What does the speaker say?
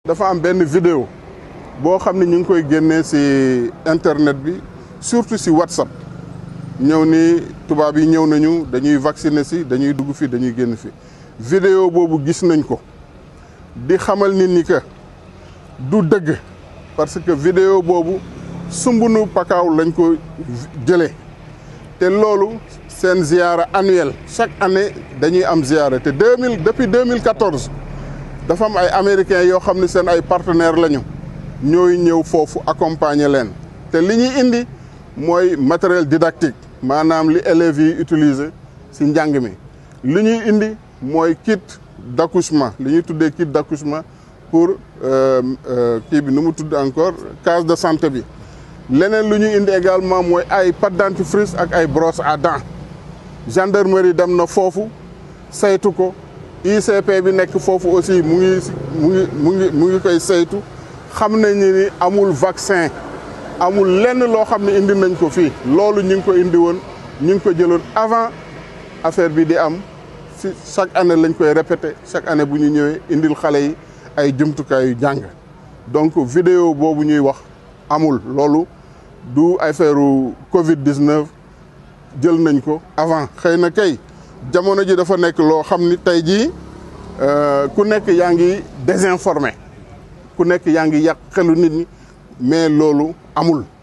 dafa am benn vidéo boo xam ne ñu ngi koy génnee ci internet bi surtout ci WhatsApp ñëw ni tubaab yi ñëw nañu dañuy vacciner ci dañuy dugg fi dañuy génn fi vidéo boobu gis nañ ko di xamal nit ñi que du dëgg parce que vidéo boobu sumbunu pakaaw lañ ko jëlee te loolu seen ziara annuelle chaque année dañuy am ziara te deux mille depuis 2014 dafa am ay américains yoo xam ne seen ay partenaires lañu ñooy ñëw foofu accompagner leen te li ñuy indi mooy matériel didactique maanaam li élèves yi utiliser ci njàng mi li ñuy indi mooy kit d'accouchement li ñuy tuddee kit d'accouchement pour kii bi nu mu tudd encore case de santé bi leneen lu ñuy indi également mooy ay pâte dentifrice ak ay brosse à dents gendarmerie dem na foofu saytu ko ICP bi nekk foofu aussi mu ngi mu ngi mu ngi mu ngi koy saytu xam nañu ni amul vaccin amul lenn loo xam ne indi nañ ko fii loolu ñu ngi ko indi woon ñu ngi ko jëloon avant affaire bi di am si chaque année lañ koy répété chaque année bu ñu ñëwee indil xale yi ay jumtukaay yu jàng donc vidéo boobu ñuy wax amul loolu du affaire Covid 19 jël nañ ko avant xëy na kay jamono ji dafa nekk loo xam ni tey jii ku nekk yaa ngi désinformé ku nekk yaa ngi yàq xelu nit ñi mais loolu amul.